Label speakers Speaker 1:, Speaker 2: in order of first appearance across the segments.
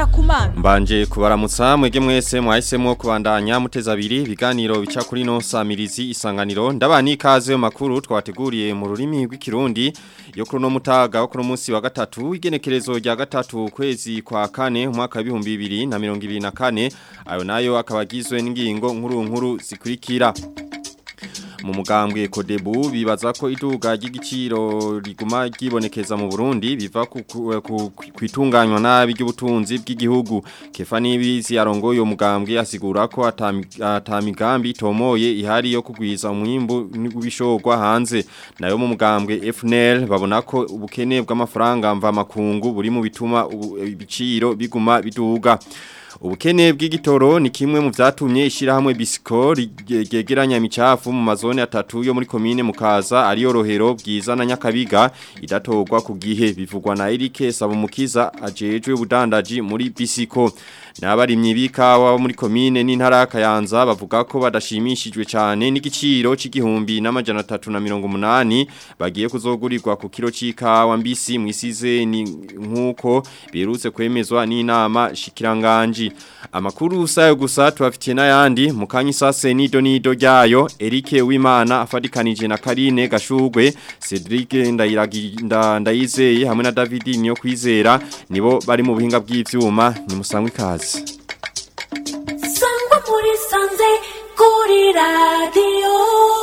Speaker 1: ngenda kumana
Speaker 2: Mbanje kubaramutsa mwege mwese mwahisemo kubandanya muteza abiri biganiro bica kuri no samirizi isanganiro ndabani ikaze makuru twateguriye mu rurimi rw'ikirundi yo kuri no mutaga wo kuri munsi wa gatatu igenekerezo rya gatatu kwezi kwa kane umwaka wa 2024 ayo nayo akabagizwe n'ingingo nkuru nkuru zikurikira mu mugambwe kodebu bibaza ko iduga ry'igiciro riguma ryibonekeza mu Burundi biva ku kwitunganywa nabi ry'ubutunzi bw'igihugu kefa nibizi arongoye uyo mugambwe asigura ko atamigambi itomoye ihari yo kugwiza umwimbu n'ubishogwa hanze nayo mu mugambwe FNL babona ko ubukene bw'amafaranga mva makungu buri mu bituma ibiciro biguma biduga Ubukene bw'igitoro ni kimwe mu vyatumye ishirahamwe Bisco ryegeranya imicafu mu mazone atatu yo muri komine Mukaza ariyo rohero bwiza na Nyakabiga idatorwa ku gihe bivugwa na Eric Sabumukiza ajejwe ubudandaji muri Bisco Nabarimyi bikawa muri komine n'intara Kayanza bavuga ko badashimishijwe cyane n'igiciro c'igihumbi n'amajana 380 bagiye kuzogurirwa ku kilo c'ikawa mbisi mwisize ni nkuko birutse kwemezwa n'inama shikiranganje amakuru usayo gusa tubafitiye n'ayandi mukanyi sase nido nido ryayo Eric Wimana afadikanije na Karine Gashugwe Cedric Ndayiraginda Ndayizeye hamwe na David niyo kwizera nibo bari mu buhinga bw'ivyuma ni musangwe ikaze
Speaker 3: Sangwa muri sanze kuri radio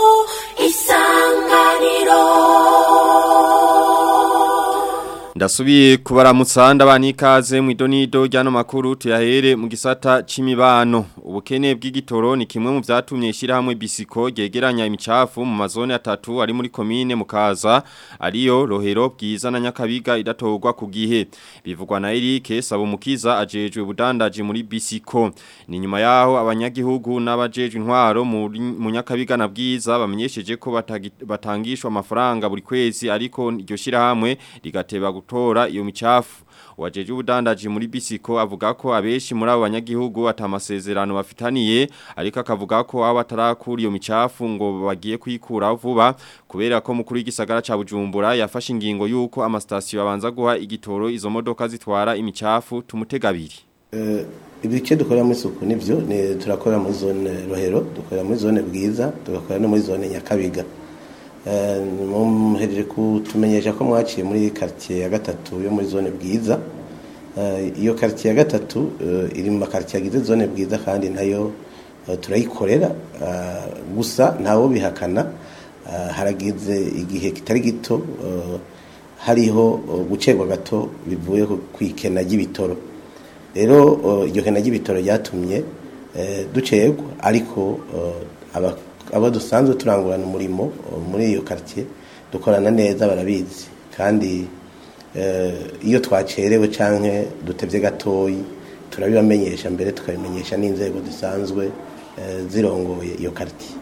Speaker 3: isanganiro
Speaker 2: Ndasubiye kubaramutsa ndabani ikaze mu idonido ryano makuru tuyahere mu gisata c'imibano ubukene bw'igitoro ni kimwe mu vyatumye ishirahamwe Bisiko ryegeranya imicafu mu mazone atatu ari muri komine Mukaza ariyo Rohero bwiza na Nyakabiga idatorwa ku gihe bivugwa na Eric Sabumukiza ajejwe budandaji muri Bisiko ni nyuma yaho abanyagihugu n'abajejwe intwaro mu Nyakabiga na bwiza bamenyesheje ko batangishwa amafaranga buri kwezi ariko iryo shirahamwe rigateba gutora iyo micafu wajeje ubudandaji muri bisiko avuga ko abeshi muri abo banyagihugu atamasezerano bafitaniye ariko akavuga ko abo batarakura iyo micafu ngo bagiye kwikura vuba kubera ko mukuru w'igisagara ca Bujumbura yafashe ingingo yuko amastation abanza guha igitoro izo modoka zitwara imicafu tumutegabiri
Speaker 4: Uh, ibice dukora muri suku nivyo ni turakora muri zone rohero dukora muri zone bwiza tugakora no muri zone nyakabiga muhereje kutumenyesha ko mwaciye muri quartier ya gatatu yo muri zone bwiza iyo quartier ya gatatu iri mu makartier agize zone bwiza kandi nayo turayikorera gusa ntawo bihakana haragize igihe kitari gito hariho gucerwa gato bivuye ku ikena ry'ibitoro rero iryo kena ry'ibitoro ryatumye ducerwa ariko abo dusanzwe turangurana umurimo muri iyo quartier dukorana neza barabizi kandi iyo twacerewe canke dutevye gatoyi turabibamenyesha mbere tukabimenyesha n'inzego zisanzwe zirongoye iyo quartier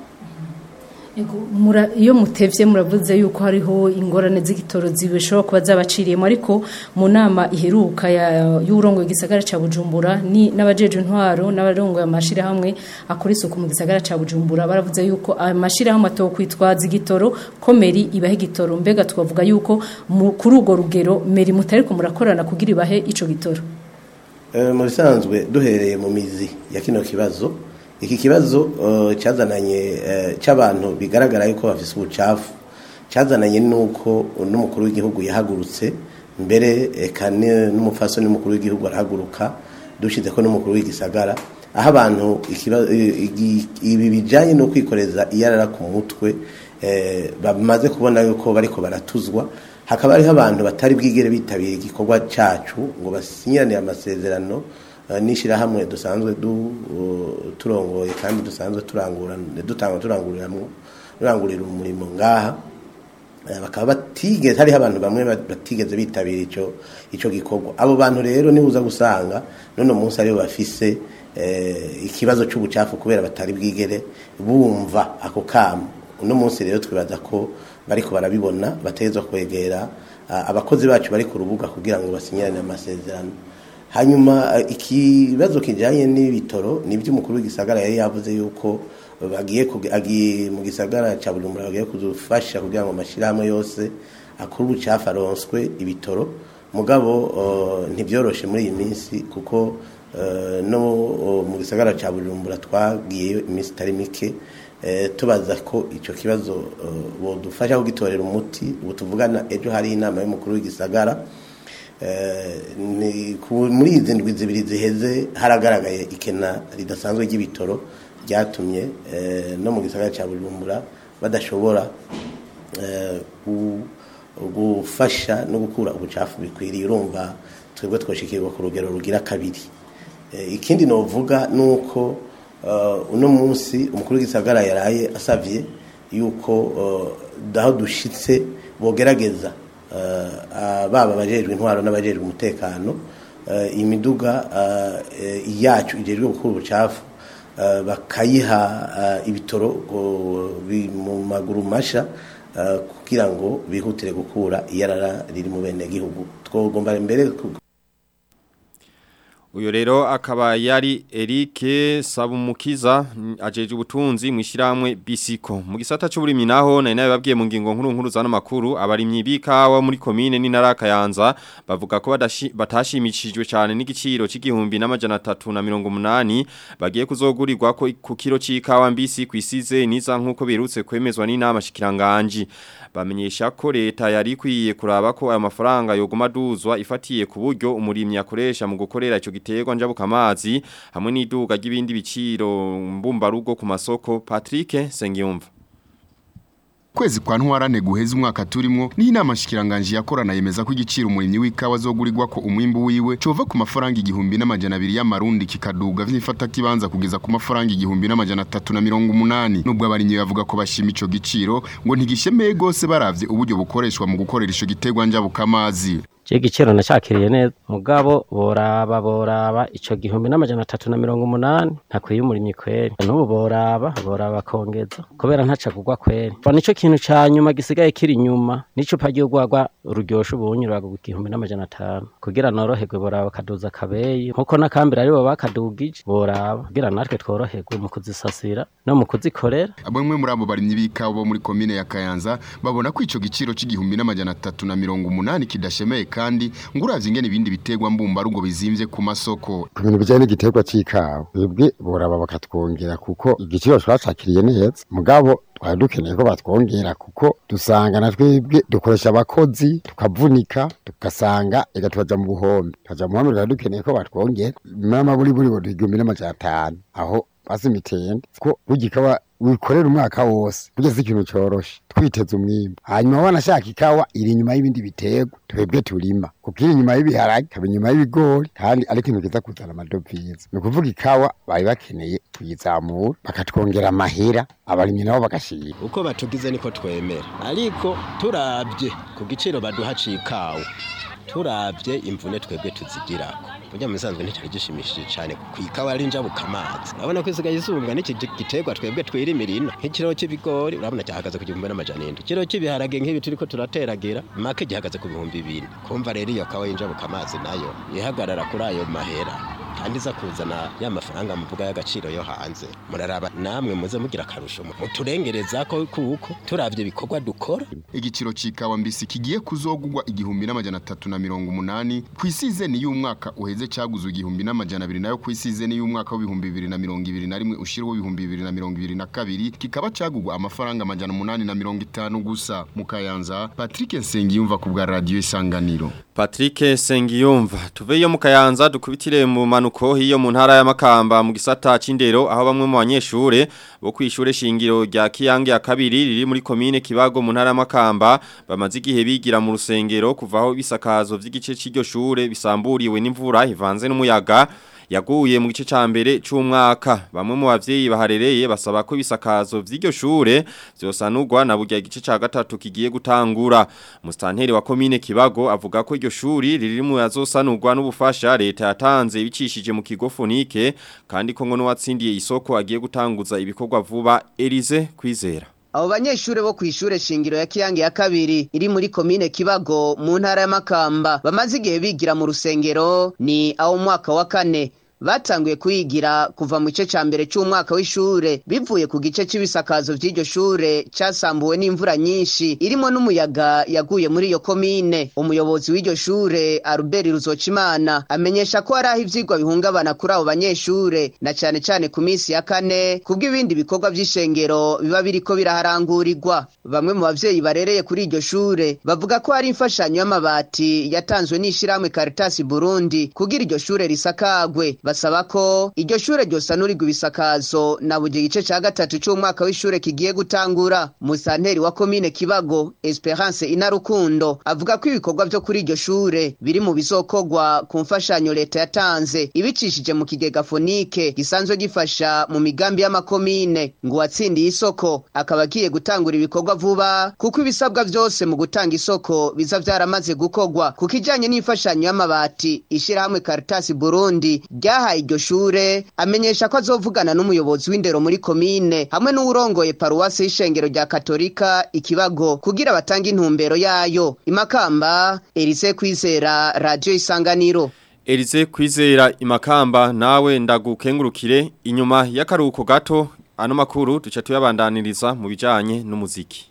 Speaker 5: iyo mutevye muravuze yuko hariho ingorane z'igitoro zibishobora kuba zabaciriyemo ariko mu nama iheruka y'urongo igisagara ca Bujumbura ni n'abajeje intwaro n'abarongo amashira hamwe akora isuku mu gisagara ca Bujumbura baravuze yuko amashira hamwe atokwitwaza igitoro ko meri ibahe igitoro mbega twavuga yuko kuri urwo rugero meri mutari ko murakorana kugira ibahe ico gitoro
Speaker 4: mu bisanzwe duhereye mu mizi ya kino kibazo iki kibazo cyazananye cy'abantu bigaragara yuko bafise ubucafu cyazananye nuko n'umukuru w'igihugu yahagurutse mbere eka n'umupfaso n'umukuru w'igihugu arahaguruka dushize ko n'umukuru w'igisagara aho abantu ibi bijyanye no kwikoreza iyarara ku mutwe bamaze kubona yuko bariko baratuzwa hakaba hariho abantu batari bwigere bitabira igikorwa cyacu ngo basinyiranire amasezerano n'ishyirahamwe dusanzwe turongoye kandi dusanzwe dutanga turanguriramwo turangurira umurimo ngaha bakaba batigeze hariho abantu bamwe batigeze bitabira icyo icyo gikorwa abo bantu rero niba uza gusanga none munsi aribo bafise ikibazo cy'ubucafu kubera batari bwigere bumva ako kamo uno munsi rero twibaza ko bariko barabibona bategezwa kwegera abakozi bacu bari ku rubuga kugira ngo basinyirane amasezerano hanyuma ikibazo kijanye n'ibitoro nibyo umukuru w'igisagara yari yavuze yuko bagiye mu gisagara cya bujumbura bagiye kudufasha kugira ngo amashyirahamwe yose akuru ubucafu aronswe ibitoro mugabo uh, ntibyoroshe muri iyi minsi kuko uh, no uh, mu gisagara ca Bujumbura twagiyeyo iminsi itari mike eh, tubaza ko ico kibazo uh, bodufasha kugitorera umuti ubu tuvugana ejo hari inama y'umukuru w'igisagara Eh, ni ku- muri izi ndwi zibiri ziheze haragaragaye ikena ridasanzwe ry'ibitoro ryatumye eh, no mu gisagara cya bujumbura badashobora eh, gu- gufasha no gukura ubucafu bikwiriye urumva twebwe twoshikirwa ku rugero rugira kabiri Eh, ikindi novuga ni uko eh, uno munsi umukuru w'igisagara yaraye asavye yuko eh, aho dushitse bogerageza eh, baba abajejwe intwaro n'abajejwe umutekano eh, imiduga eh, yacu ijejwe gukura ubucafu eh, bakayiha eh, ibitoro ngo bi- mu maguru masha eh, kugira ngo bihutire gukura iyarara riri mu bene gihugu twogomba mbere ku-
Speaker 2: Uyo rero akaba yari Eric Sabumukiza mm, ajeje ubutunzi mu ishiramwe Bisiko mu gisata cy'uburimyi naho nari nababwiye mu ngingo nkuru nkuru zana makuru abarimyi bikawa muri commune ni Narakayanza bavuga ko badashi- batashimishijwe cyane n'igiciro c'igihumbi n'amajana 380 bagiye kuzogurirwa ko ku kilo c'ikawa mbisi kwisize niza nkuko birutse kwemezwa n'inama shikiranganji bamenyesha ko leta yari ikwiye kuraba ko aya mafaranga yoguma duzwa ifatiye ku buryo umurimyi akoresha mu gukorera ico giterwa njabuka amazi hamwe n'iduga ry'ibindi biciro mbumbarugo ku masoko Patrick Sengiyumva
Speaker 1: kwezi kwa ntwarane guheza umwaka turimo ni inama shikiranganje yakorana yemeza ko igiciro umurimyi w'ikawa zogurirwa ko umwimbu wiwe cova ku mafaranga igihumbi n'amajana abiri y'amarundi kikaduga vyifata kibanza kugeza ku mafaranga igihumbi n'amajana atatu na mirongo umunani nubwo abarimyi bavuga ko bashima ico giciro ngo ntigishemeye gose baravye uburyo bukoreshwa mu gukorera ico giterwa njabuka amazi
Speaker 6: Je igiciro nacakiriye neza mugabo boraba boraba ico gihumbi n'amajana atatu na mirongo umunani ntakwiye umurimyi kweri n'ubu boraba boraba kongeza kubera ntaca kugwa kweri Ba nico kintu ca nyuma gisigaye kiri inyuma n'icupa ry'urwagwa ruryoshe ubunyi rwaga igihumbi n'amajana atanu kugira noroherwe boraba kaduza kabeyi nkuko nakambira aribo bakadugije boraba kugira natwe tworoherwe mu kuzisasira no mu kuzikorera
Speaker 1: bamwe muri abo barimyi b'ikawa bo muri komine ya Kayanza babona ko ico giciro c'igihumbi n'amajana atatu na mirongo umunani kidashemeye kandi ngo uravye ingene ibindi biterwa mbumbarugo bizimvye ku masoko
Speaker 7: ku bintu bijyanye n'igiterwa c'ikawa twebwe boraba bakatwongera kuko igiciro twacakiriye neza mugabo twari dukeneye ko batwongera kuko dusanga na twebwe dukoresha abakozi tukavunika tugasanga ega tukaja mu buhombe tukaja mu buhombe twari dukeneye ko batwongera mama buri buri buri igihumbi n'amajana atanu aho basi mitende ko burya ikawa wikorera umwaka wose burya si ikintu coroshe twiteze umwimbu hanyuma wanashaka ikawa iri inyuma y'ibindi biterwa twebwe turima kuko iri inyuma y'ibiharage ikaba inyuma y'ibigori kandi ari ikintu kiza kuzana amadovize ni ukuvuga ikawa bari bakeneye kuyizamura bakatwongera amahera abarimyi nabo bagashira
Speaker 8: uko batugize niko twemera ariko turabye ku giciro baduha cikawa turabye imvune twebwe tuzigirako burya musanzwe nticari gishimishije cyane ku ikawa ari njabuka amazi urabona ko isigaye isumbwa n'iki gi- giterwa twebwe twirimira ino nk'ikiro cy'ibigori urabona cyahagaze ku gihumbi n'amajana indwi ikiro cy'ibiharage nk'ibi turiko turateragira make gihagaze ku bihumbi bibiri kumva rero iyo kawa y'injabuka amazi nayo ihagarara kuri ayo mahera kandi iza kuzana ya mafaranga muvuga y'agaciro yo hanze muraraba namwe muze mugira akarusho muturengereza ko kuko turavye ibikorwa dukora
Speaker 1: igiciro c'ikawa mbisi kigiye kuzogurwa igihumbi n'amajana atatu na mirongo umunani kw'isizeni y'umwaka uheze caguzwe igihumbi n'amajana abiri nayo kw'isizeni y'umwaka w'ibihumbi bibiri na mirongo ibiri na rimwe ushiriho ibihumbi bibiri na mirongo ibiri na kabiri kikaba cagurwa amafaranga amajana umunani na mirongo itanu gusa mu kayanza patrick nsengiyumva ku bwa radiyo isanganiro
Speaker 2: Patrick Sengiyumva tuveyo mu Kayanza dukubitire mu manuko hiyo mu ntara ya Makamba mu gisata c'indero aho bamwe mu banyeshure bo kwishure shingiro rya Kiyange ya kabiri riri muri commune Kibago mu ntara ya Makamba bamaze igihe bigira mu rusengero kuvaho bisakazo vy'igice c'iryo shure bisamburiwe n'imvura ivanze n'umuyaga yaguye mu gice ca mbere c'umwaka bamwe mu bavyeyi baharereye basaba ko ibisakazo vy'iryo shure vyosanurwa na burya igice ca gatatu kigiye gutangura mustanteri wa commune Kibago avuga ko iryo shuri riri mu yazosanurwa n'ubufasha leta yatanze bicishije mu kigo fonike kandi ko ngo n'uwatsindiye isoko agiye gutanguza ibikorwa vuba Elize kwizera
Speaker 9: Abo banyeshure bo kwishure shingiro ya Kiyange ya kabiri iri muri komine Kibago mu ntara ya Makamba bamaze igihe bigira mu rusengero ni aho mwaka wa kane batanguye kuyigira kuva mu gice ca mbere c'umwaka w'ishure bivuye ku gice c'ibisakazo vy'iryo shure casambuwe n'imvura nyinshi irimo n'umuyaga yaguye muri iyo komine umuyobozi w'iryo shure Albert Ruzocimana amenyesha ko hari aho ivyigwa bihungabana kuri abo banyeshure na cane cane ku minsi ya kane kubw'ibindi bikorwa vy'ishengero biba biriko biraharangurirwa bamwe mu bavyeyi barereye kuri iryo shure bavuga ko hari imfashanyo y'amabati yatanzwe n'ishirahamwe Caritas Burundi kugira iryo shure risakagwe basaba ko iryo shure ryosanurirwa ibisakazo na buri gice ca gatatu c'umwaka w'ishure kigiye gutangura musanteri wa komine Kibago Esperance Inarukundo avuga ko ibikorwa vyo kuri iryo shure biri mu bizokorwa ku mfashanyo leta yatanze ibicishije mu kigega fonike gisanzwe gifasha mu migambi y'amakomine ngo uwatsindiye isoko akaba agiye gutangura ibikorwa vuba kuko ibisabwa vyose mu gutanga isoko biza vyaramaze gukorwa ku kijanye n'imfashanyo y'amabati ishirahamwe Caritas Burundi ryahaye iryo shure amenyesha ko azovugana n'umuyobozi w'indero muri komine hamwe n'uwurongoye paruwasi y'ishengero rya katolika ikibago kugira batange intumbero yayo imakamba Elise Kwizera Radio Isanganiro
Speaker 2: Elize kwizera imakamba nawe ndagukengurukire inyuma y'akaruhuko gato ano makuru duca tuyabandaniriza mu bijanye n'umuziki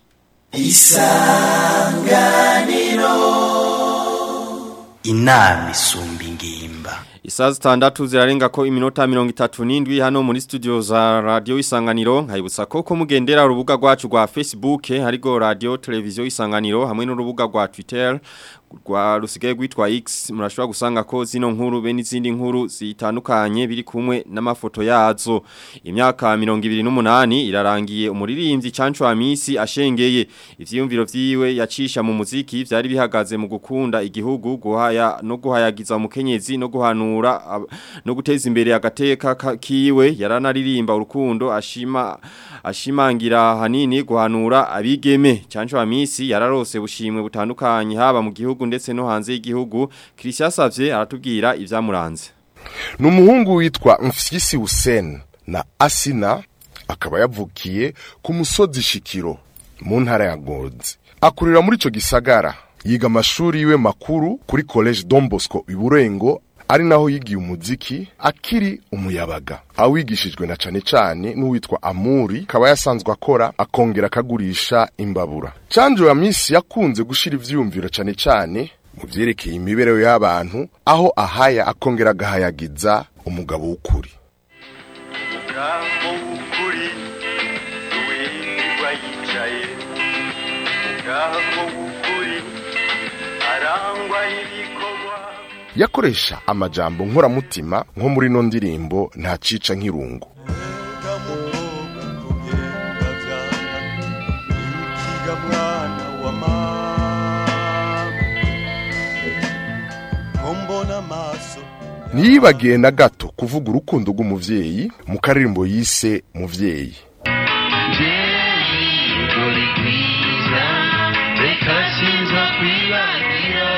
Speaker 10: inama isumba ingimba
Speaker 2: Isaa zitandatu zirarenga ko iminota mirongo itatu n'indwi hano muri studio za radio isanganiro nkayibutsa ko ko mugendera urubuga rwacu rwa Facebook hariko radio televiziyo isanganiro hamwe n'urubuga rwa Twitter rwa rusigaye rwitwa X murashobora gusanga ko zino nkuru be n'izindi nkuru zitandukanye biri kumwe n'amafoto yazo imyaka 28 irarangiye umuririmbyi Cancho Amisi ashengeye ivyiyumviro vyiwe yacisha mu muziki vyari bihagaze mu gukunda igihugu guhaya no guhayagiza umukenyezi no guhanura ab- no guteza imbere agateka ka- kiwe yaranaririmba urukundo ashima ashimangira hanini guhanura abigeme Cancho Amisi yararose bushimwe butandukanye haba mu gihugu ndetse no hanze y'igihugu Christian Savye aratubwira ivyamuranze
Speaker 11: ni umuhungu witwa mfyisi Hussein na asina akaba yavukiye ku musozi shikiro mu ntara ya ngozi akurira muri icyo gisagara yiga amashuri yiwe makuru kuri college Don Bosco iburengo ari naho yigiye umuziki akiri umuyabaga awigishijwe na cane cane n'uwitwa Amuri akaba yasanzwe akora akongera akagurisha imbabura Canjo ya misi yakunze gushira ivyumviro cane cane mu vyerekeye imibereho y'abantu aho ahaya akongera agahayagiza umugabo w'ukuri
Speaker 12: umugabo w'ukuri wirirwa yicaye umugabo w'ukuri arangwa n'ibikorwa
Speaker 11: yakoresha amajambo nkoramutima nko muri no ndirimbo nta cica nk'irungu
Speaker 12: ikiga mwana wa mama ko mbona amaso
Speaker 11: ntiyibagiye na gato kuvuga urukundo rw'umuvyeyi mu karirimbo yise muvyeyi
Speaker 12: uri kwiza reka sinza kwibagira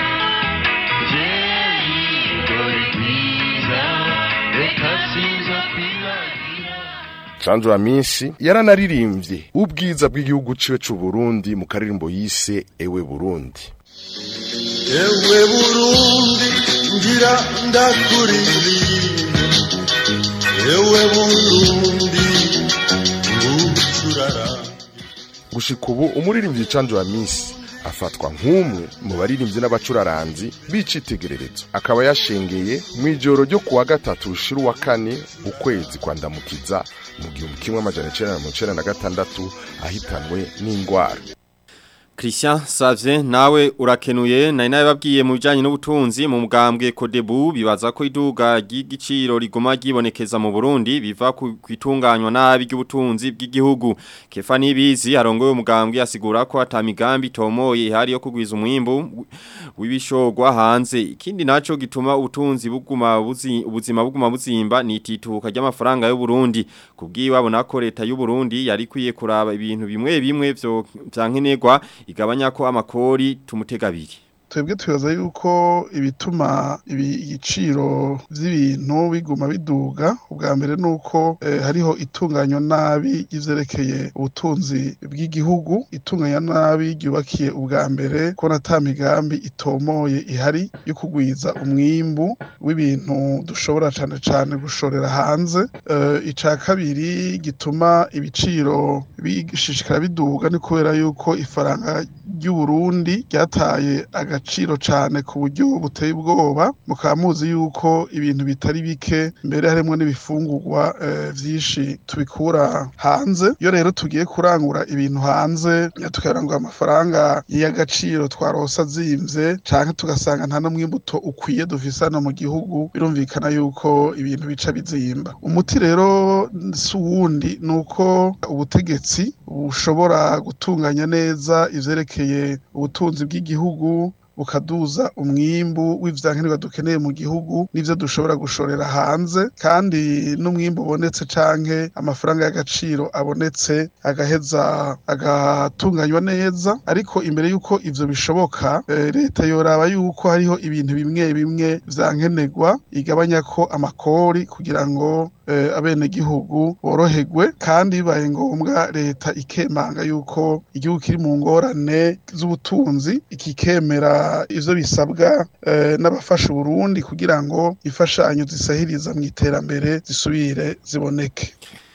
Speaker 12: jeyi uri kwiza reka sinza kwibagira
Speaker 11: canjo ya minsi yaranaririmbye ubwiza bw'igihugu ciwe c'u Burundi mu karirimbo yise ewe Burundi
Speaker 12: ewe burundi ngira ndakuririmbe ewe burundi ngucurara
Speaker 11: gushika ubu umuririmbyi canjo ya minsi afatwa nk'umwe mu baririmbyi n'abacuraranzi b'icitegererezo akaba yashengeye mu ijoro ryo kuwa gatatu rushira uwa kane ukwezi kwa ndamukiza mu gihumbi kimwe amajana icenda na mirongo icenda na gatandatu ahitanwe n'ingwara
Speaker 2: Christian Savye nawe urakenuye nari nababwiye mu bijanye n'ubutunzi mu mugambwe Kodebu bibaza ko iduga ry'igiciro rigoma gibonekeza mu Burundi biva ku kwitunganywa nabi ry'ubutunzi bw'igihugu Kefa Nibizi arongoye umugambwe asigura ko atamigambi tomoye ihari yo kugwiza umwimbu w'ibishogwa hanze ikindi naco gituma ubutunzi buguma buzi ubuzima buguma buzimba ni itituka ry'amafaranga y'u Burundi kubwiwe abona ko leta y'u Burundi yari kwiye kuraba ibintu bimwe bimwe vyo vyankenerwa igabanya ko amakori tumutega abiri
Speaker 13: twebwe twibaza yuko ibituma ibi- igiciro vy'ibintu biguma biduga ubwa mbere nuko eh, hariho itunganywa nabi y'ivyerekeye ubutunzi bw'igihugu itunganya nabi ryubakiye ubwa mbere ko ata migambi itomoye ihari yo kugwiza umwimbu w'ibintu dushobora cane cane gushorera hanze Eh, ica kabiri gituma ibiciro bishishikara biduga ni kubera yuko ifaranga ry'uburundi ryataye agaciro cane ku buryo buteye ubwoba mukaba muzi yuko ibintu bitari bike mbere harimwo n'ibifungurwa eh, vyinshi tubikura hanze iyo rero tugiye kurangura ibintu hanze tukarangura amafaranga y'agaciro twarosa azimvye canke tugasanga nta n'umwimbuto ukwiye dufise hano mu gihugu birumvikana yuko ibintu bica bizimba umuti rero si uwundi ni uko ubutegetsi bushobora gutunganya neza ivyerekeye ubutunzi bw'igihugu bukaduza umwimbu w'ivyankenerwa dukeneye mu gihugu n'ivyo dushobora gushorera hanze kandi n'umwimbu ubonetse canke amafaranga y'agaciro abonetse agaheza agatunganywa neza ariko imbere y'uko ivyo bishoboka eh, leta yoraba yuko hariho ibintu bimwe bimwe vyankenerwa igabanya ko amakori kugira ngo eh, abenegihugu boroherwe kandi bibaye ngombwa leta ikemanga yuko igihugu kiri mu ngorane z'ubutunzi ikikemera ivyo bisabwa eh, n'abafasha Uburundi kugira ngo imfashanyo zisahiriza mu iterambere zisubire ziboneke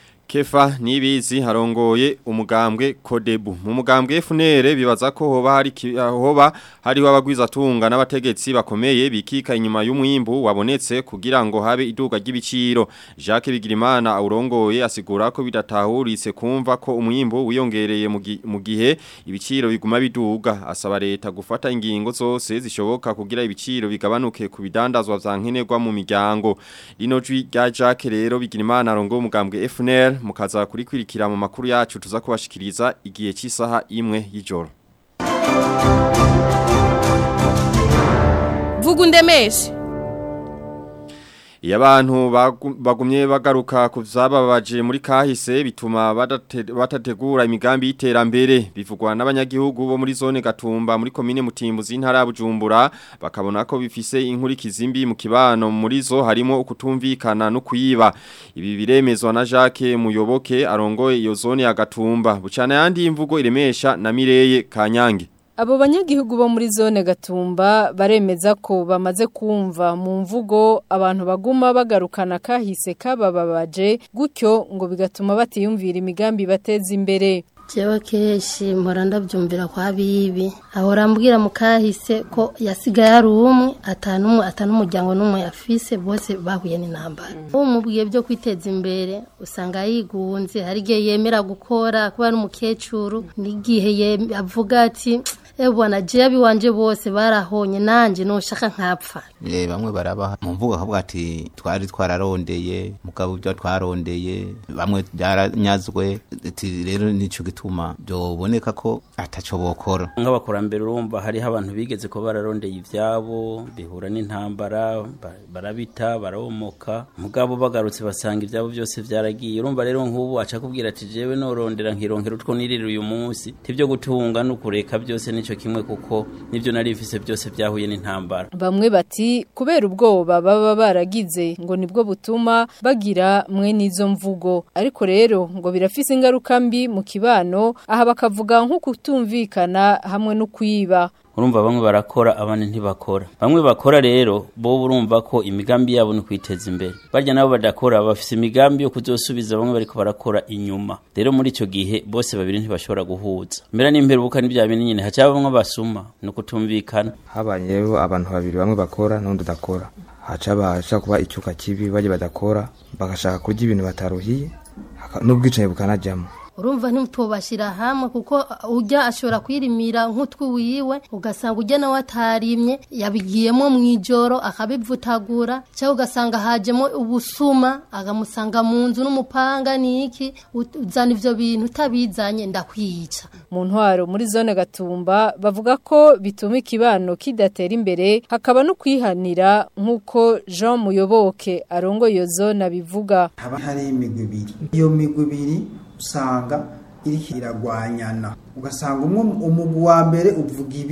Speaker 2: Kefa nibizi harongoye umugambwe Kodebu mu mugambwe FNL bibaza ko hoba hari ki- hoba hariho abagwiza tunga n'abategetsi bakomeye bikika inyuma y'umwimbu wabonetse kugira ngo habe iduga ry'ibiciro Jacques Bigirimana aurongoye asigura ko bidatahuritse kumva ko umwimbu wiyongereye mu gi- mu gihe ibiciro biguma biduga asaba leta gufata ingingo zose zishoboka kugira ibiciro bigabanuke ku bidandazwa vyankenerwa mu miryango rino jwi rya Jacques rero Bigirimana arongoye umugambwe FNL mukaza kurikwirikira mu makuru yacu tuza kubashikiriza igihe cy'isaha imwe y'ijoro
Speaker 14: vuga undemeshe
Speaker 2: Iyo abantu bagu- bagumye bagaruka ku vyababaje muri kahise bituma badate- batategura imigambi y'iterambere bivugwa n'abanyagihugu bo muri zone Gatumba muri komine Mutimbuzi intara ya Bujumbura bakabona ko bifise inkurikizi mbi mu kibano muri zo harimo ukutumvikana no kuyiba ibi biremezwa na Jacques Muyoboke arongoye iyo zone ya Gatumba bucana yandi imvugo iremesha na Mireye Kanyange
Speaker 5: Abo banyagihugu bo muri zone Gatumba baremeza ko bamaze kumva mu mvugo abantu baguma bagarukana kahise kabababaje gutyo ngo bigatuma batiyumvira imigambi bateza imbere.
Speaker 15: jewe kenshi mpora ndabyumvira kwa bibi ahora ambwira mu kahise ko yasigaye ari umwe atanumwe atanumuryango n'umwe yafise bose bahuye n'intambara umubwiye byo kwiteza imbere usanga yigunze hari igihe yemera gukora kuba ari umukecuru n'igihe ye- avuga ati ebwana jewe wanje bose barahonye nanje noshaka nkapfa
Speaker 16: Eh, bamwe barabaha mu mvugo akavuga ati twari twararondeye mugabo ibyo twarondeye bamwe byaranyazwe ati rero nico gituma byoboneka ko ataco bokora
Speaker 17: nk'abakurambere urumva hariho abantu bigeze ko bararondeye ivyabo bihura n'intambara ba- barabita barabomoka mugabo bagarutse basanga ivyabo byose vyaragiye urumva rero nk'ubu aca kubwira ati jewe norondera nkironkera utwo nirira uyu munsi tivyo gutunga no kureka byose nico kimwe kuko nivyo nari bifise byose vyahuye n'intambara
Speaker 5: Bamwe bati kubera ubwoba baba baragize ngo nibwo butuma bagira mwe n'izo mvugo ariko rero ngo birafise ingaruka mbi mu kibano aha bakavuga nko kutumvikana hamwe no kwiba
Speaker 17: urumva bamwe barakora abandi ntibakora bamwe bakora rero bo urumva ko imigambi yabo ni kwiteza imbere barya nabo badakora bafise imigambi yo kuzosubiza bamwe bariko barakora inyuma rero muri ico gihe bose babiri ntibashobora guhuza mbera n'imperuka n'ibya bintu nyine haca bamwe basuma no kutumvikana
Speaker 18: habaye rero abantu babiri bamwe bakora n'undi udakora haca baca kuba icyuka kibi bajya badakora bagashaka kurya ibintu bataruhiye haka- n'ubwicanyi bukanajyamo
Speaker 15: urumva ntitubashyira hamwe kuko ujya ashobora kwirimira nk'utwi wiwe ugasanga ujya nawe atarimye yabigiyemo mu ijoro akabivutagura cyangwa ugasanga hajemo ubusuma akamusanga mu nzu n'umupanga n'iki ut- uzana ibyo bintu utabizanye ndakwica
Speaker 5: mu ntwaro muri zone gatumba bavuga ko bituma ikibano kidatera imbere hakaba no kwihanira nk'uko Jean Muyoboke arongo iyo zone abivuga
Speaker 19: haba hari imigwi ibiri iyo migwi ibiri usanga iriko iragwanyana ugasanga umwe umugwi wa mbere uvuga ibi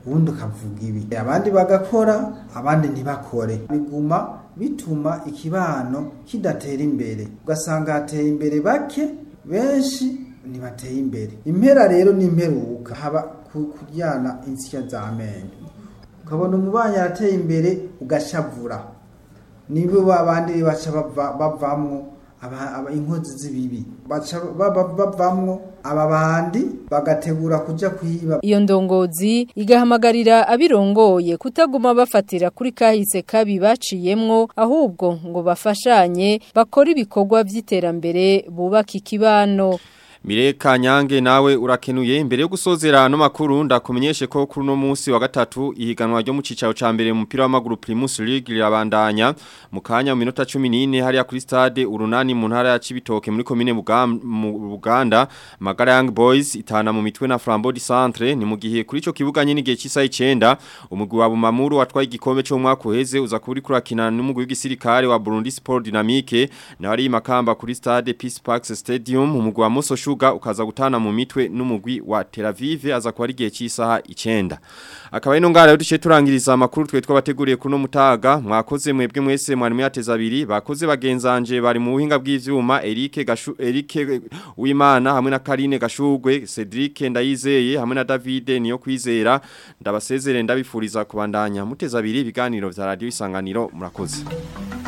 Speaker 19: ubundi ukavuga ibi abandi bagakora abandi ntibakore biguma bituma ikibano kidatera imbere ugasanga hateye imbere bake benshi ntibateye imbere impera rero ni imperuka haba ku- kuryana insya z'amenyo ukabona umubanyi arateye imbere ugashavura nibo babandi baca bava- bavamwo aba- aba- inkozi z'ibibi baca baba- bavamwo aba bandi bagategura kuja kwiba
Speaker 14: Iyo ndongozi igahamagarira abirongoye kutaguma bafatira kuri kahise kabi baciyemwo ahubwo ngo bafashanye bakora ibikorwa vy'iterambere bubaka ikibano.
Speaker 2: Mireka nyange nawe urakenuye imbere yo gusozera no makuru ndakumenyeshe ko kuri no munsi wa gatatu ihiganwa ryo mu cicaro ca mbere mu mupira w'amaguru Primus League rirabandanya mu kanya mu minota 14 hariya kuri stade urunani mu ntara ya Cibitoke muri commune Bugam- mu Buganda Magara Young Boys itana mu mitwe na Flambeau du Centre ni mu gihe kuri ico kibuga nyine gihe cy'isaha 9 umugwi wa Bumamuru watwaye igikombe cyo mu mwaka uheze uza kuri kurakina n'umugwi w'igisirikare wa Burundi Sport Dynamique na wari makamba kuri stade Peace Park Stadium umugwi wa Moso Sugar ukaza gutana mu mitwe n'umugwi wa Tel Aviv aza kuba ari igihe cy'isaha 9 akaba ino ngara duce turangiriza amakuru twe twabateguriye kuno mutaga mwakoze mwebwe mwese mwari mwateza abiri bakoze bagenzanje bari mu buhinga bw'ivyuma Eric Gashu Eric Uwimana hamwe na Karine Gashugwe Cedric Ndayizeye hamwe na David niyo kwizera ndabasezere ndabifuriza kubandanya muteza abiri ibiganiro vya radio isanganiro murakoze